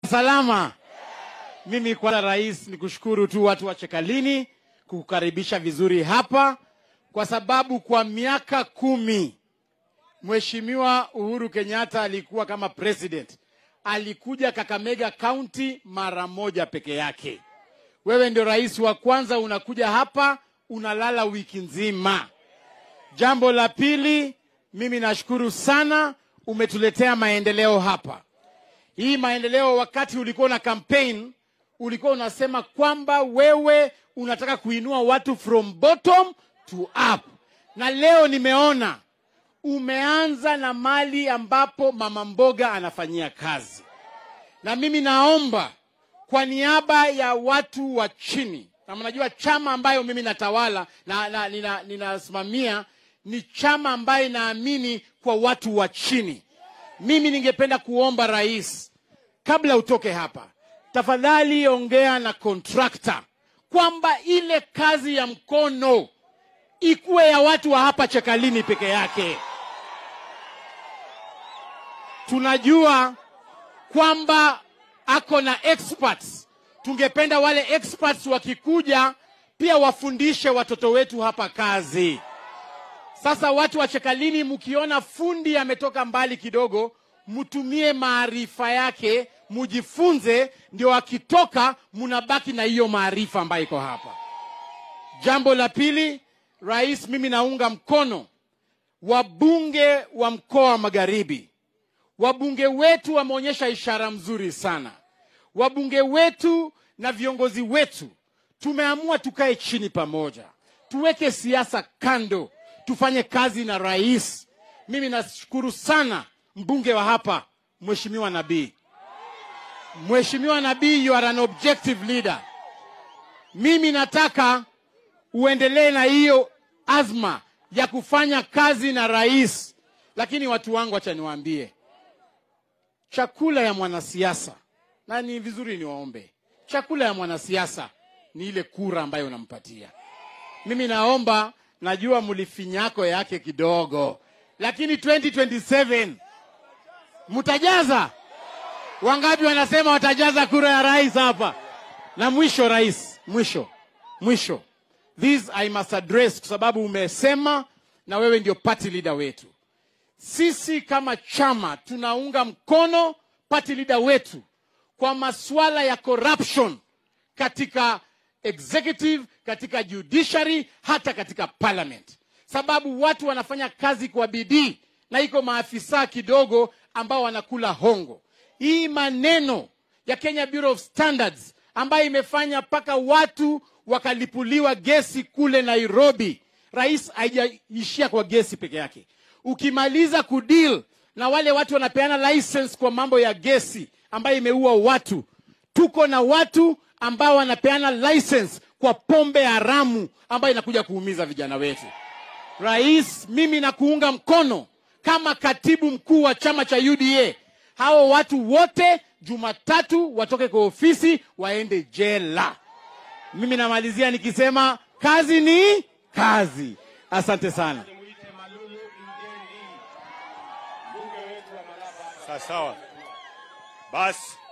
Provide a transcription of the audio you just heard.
salama. Mimi kwanza, rais, ni kushukuru tu watu wa Chekalini kukukaribisha vizuri hapa, kwa sababu kwa miaka kumi Mheshimiwa Uhuru Kenyatta alikuwa kama president, alikuja Kakamega County mara moja peke yake. Wewe ndio rais wa kwanza unakuja hapa, unalala wiki nzima. Jambo la pili, mimi nashukuru sana, umetuletea maendeleo hapa. Hii maendeleo, wakati ulikuwa na campaign, ulikuwa unasema kwamba wewe unataka kuinua watu from bottom to up, na leo nimeona umeanza na mali ambapo mama mboga anafanyia kazi, na mimi naomba kwa niaba ya watu wa chini, na mnajua chama ambayo mimi natawala na, na nina, ninasimamia ni chama ambayo inaamini kwa watu wa chini. Mimi ningependa kuomba rais, kabla utoke hapa, tafadhali ongea na kontrakta kwamba ile kazi ya mkono ikuwe ya watu wa hapa Chekalini peke yake. Tunajua kwamba ako na experts. Tungependa wale experts wakikuja pia wafundishe watoto wetu hapa kazi. Sasa watu wa Chekalini, mkiona fundi ametoka mbali kidogo, mtumie maarifa yake, mujifunze, ndio akitoka munabaki na hiyo maarifa ambayo iko hapa. Jambo la pili, rais, mimi naunga mkono wabunge wa mkoa wa Magharibi. Wabunge wetu wameonyesha ishara mzuri sana. Wabunge wetu na viongozi wetu tumeamua tukae chini pamoja, tuweke siasa kando, tufanye kazi na rais. Mimi nashukuru sana mbunge wa hapa Mheshimiwa Nabii. Mheshimiwa Nabii, you are an objective leader. Mimi nataka uendelee na hiyo azma ya kufanya kazi na rais, lakini watu wangu, acha niwaambie, chakula ya mwanasiasa, na ni vizuri niwaombe, chakula ya mwanasiasa ni ile kura ambayo unampatia. Mimi naomba, najua mlifinyako yake kidogo, lakini 2027 mtajaza. Wangapi wanasema watajaza kura ya rais hapa? Na mwisho, rais, mwisho mwisho, this I must address kwa sababu umesema na wewe ndio party leader wetu. Sisi kama chama tunaunga mkono party leader wetu kwa masuala ya corruption katika executive, katika judiciary, hata katika parliament, sababu watu wanafanya kazi kwa bidii na iko maafisa kidogo ambao wanakula hongo. Hii maneno ya Kenya Bureau of Standards ambayo imefanya mpaka watu wakalipuliwa gesi kule Nairobi. Rais, haijaishia kwa gesi peke yake. Ukimaliza kudeal na wale watu wanapeana license kwa mambo ya gesi ambayo imeua watu, tuko na watu ambao wanapeana license kwa pombe haramu ambayo inakuja kuumiza vijana wetu. Rais, mimi nakuunga mkono kama katibu mkuu wa chama cha UDA. Hao watu wote Jumatatu watoke kwa ofisi waende jela. Mimi namalizia nikisema kazi ni kazi. Asante sana. Nimuite Malulu Ingeni, mbunge wetu wa Malaba. Sawa sawa. Basi